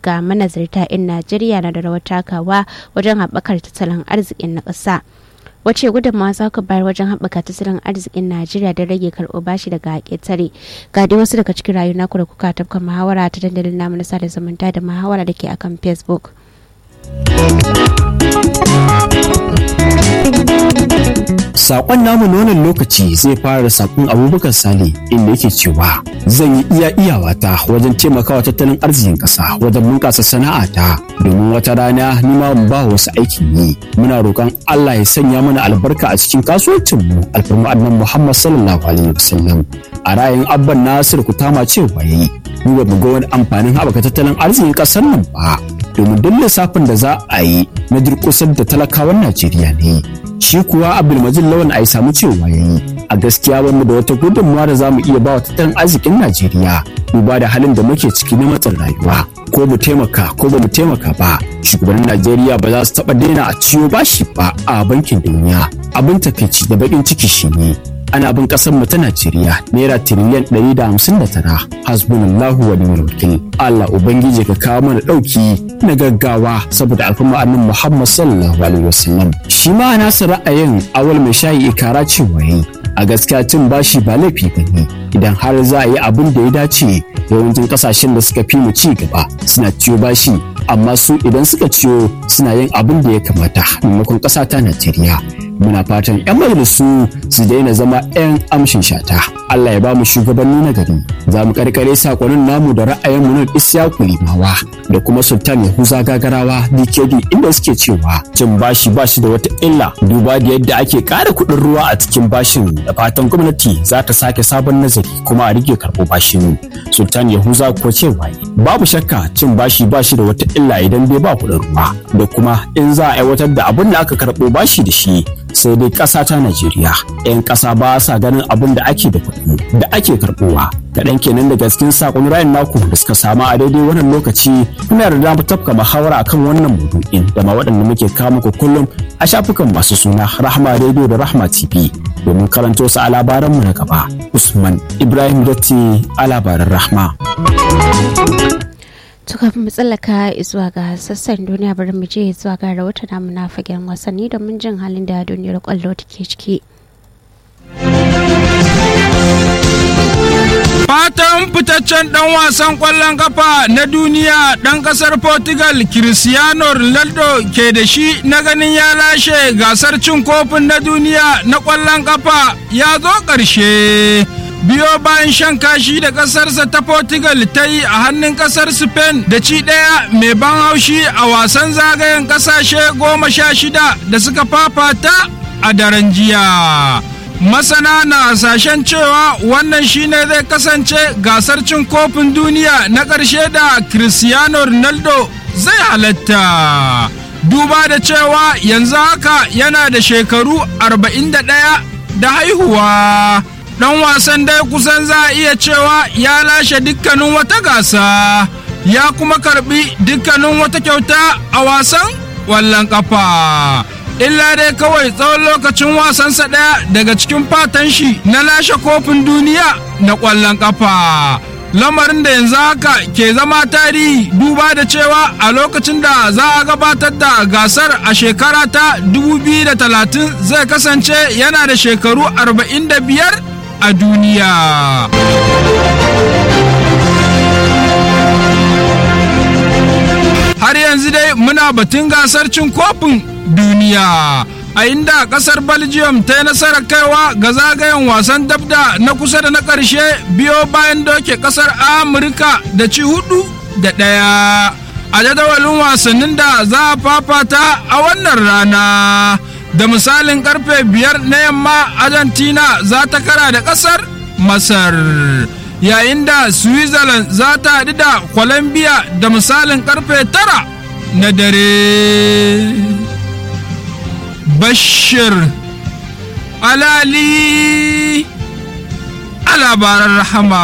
ga manazarta 'yan najeriya na da rawar takawa wajen haɓakar tattalin arzikin na ƙasa wace gudunmawa za ku bayar wajen haɓaka tattalin arzikin najeriya don rage karɓo bashi daga ƙetare ga dai wasu daga cikin rayuwa naku da kuka tafka muhawara ta dandalin namu na sada zumunta da muhawara da ke akan facebook Sakon namu na wannan lokaci zai fara da sakon abubakar sale inda yake cewa zan yi iya iyawata wajen taimakawa tattalin arzikin ƙasa wajen bunƙasa sana'ata domin wata rana ni ma mu ba wasu aikin yi muna roƙon Allah ya sanya mana albarka a cikin kasuwancin mu alfarma annan Muhammad sallallahu alaihi wasallam a ra'ayin abban Nasir Kutama cewa yayi mu ba mu ga wani amfanin haɓaka tattalin arzikin ƙasar nan ba domin duk lissafin da za a yi na durƙusar da talakawan Najeriya ne shi kuwa abdulmajid lawan a samu cewa ya yi a gaskiya bamu da wata gudunmawa da za mu iya ba wa tattalin arzikin najeriya duba da halin da muke ciki na matsin rayuwa ko mu taimaka ko ba mu taimaka ba shugabannin najeriya ba za su taɓa daina a ciwo bashi ba a bankin duniya abin takaici da baƙin ciki shine ana bin kasar mu ta Najeriya naira tiriliyan 159 hasbunallahu wa ni'mal wakil Allah ubangiji ka kawo mana dauki na gaggawa saboda alfama annabi Muhammad sallallahu alaihi wasallam shi ma nasa ra'ayin awal mai shayi ikara cewa yayi a gaskiya cin bashi ba laifi bane idan har za a yi abin da ya dace yawancin kasashen da suka fi mu ci gaba suna ciyo bashi amma su idan suka ciyo suna yin abin da ya kamata maimakon ƙasa ta Najeriya muna fatan 'yan majalisu su daina zama 'yan amshin shata Allah ya ba mu shugabanni na gari za mu karkare sakonin namu da ra'ayin mu na Isyaku Limawa da kuma Sultan Yahuza Gagarawa DKD inda suke cewa cin bashi bashi da wata illa duba da yadda ake ƙara kuɗin ruwa a cikin bashin da fatan gwamnati za ta sake sabon nazari kuma a rike karɓo bashin Sultan Yahuza ko cewa babu shakka cin bashi bashi da wata illa idan bai ba kuɗin ruwa da kuma in za a aiwatar da abin da aka karɓo bashi da shi sai dai ƙasa ta Najeriya 'yan ƙasa ba sa ganin abin da ake da kuɗi da ake karɓowa kaɗan kenan daga cikin saƙon rayan naku da suka samu a daidai wannan lokaci muna da damar tafka muhawara akan wannan maudu'in da ma waɗanda muke kawo muku kullum a shafukan masu suna Rahma Radio da Rahma TV domin karanto su a labaranmu na gaba Usman Ibrahim Datti a labaran Rahma. to kafin mu tsallaka zuwa ga sassan duniya bari mu je zuwa ga rahoton namu na fagen wasanni domin jin halin da duniyar kwallo take ciki Fatan fitaccen ɗan wasan ƙwallon kafa na duniya ɗan ƙasar Portugal Cristiano Ronaldo ke da shi na ganin ya lashe gasar cin kofin na duniya na ƙwallon kafa ya zo ƙarshe. biyo bayan shan kashi da ƙasarsa ta Portugal ta yi a hannun ƙasar Spain da ci ɗaya mai ban haushi a wasan zagayen ƙasashe goma sha shida da suka fafata a daren jiya. Masana na hasashen cewa wannan shine zai kasance gasar cin kofin duniya na ƙarshe da Cristiano Ronaldo zai halatta. Duba da cewa yanzu haka yana da shekaru 41 da haihuwa. dan wasan dai kusan za a iya cewa ya lashe dukkanin wata gasa ya kuma karbi dukkanin wata kyauta a wasan wallon kafa illa dai kawai tsawon lokacin wasansa ɗaya daga cikin fatan shi na lashe kofin duniya na ƙwallon kafa lamarin da yanzu haka ke zama tarihi duba da cewa a lokacin da za a gabatar da gasar a shekara ta 2030 zai kasance yana da shekaru 45 a duniya. Har yanzu dai muna batun gasar cin kofin duniya. A inda kasar Belgium ta yi nasarar kaiwa ga zagayen wasan dabda na kusa da na ƙarshe biyo bayan doke kasar Amurka da ci hudu da ɗaya. A jadawalin wasannin da za a fafata a wannan rana. da misalin karfe biyar na yamma argentina za ta kara da kasar masar yayin da switzerland za ta haɗu da colombia da misalin karfe tara na dare bashir alali a labaran rahama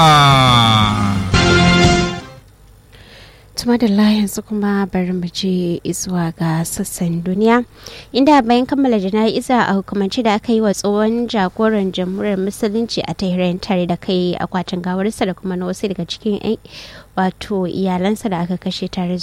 tuma da yanzu kuma bari mu je zuwa ga sassan duniya inda bayan kammala jana'iza a hukumance da aka yi wa tsohon jagoran jamhuriyar musulunci a tehran tare da kai akwatin gawarsa da kuma na wasu daga cikin wato iyalansa da aka kashe tare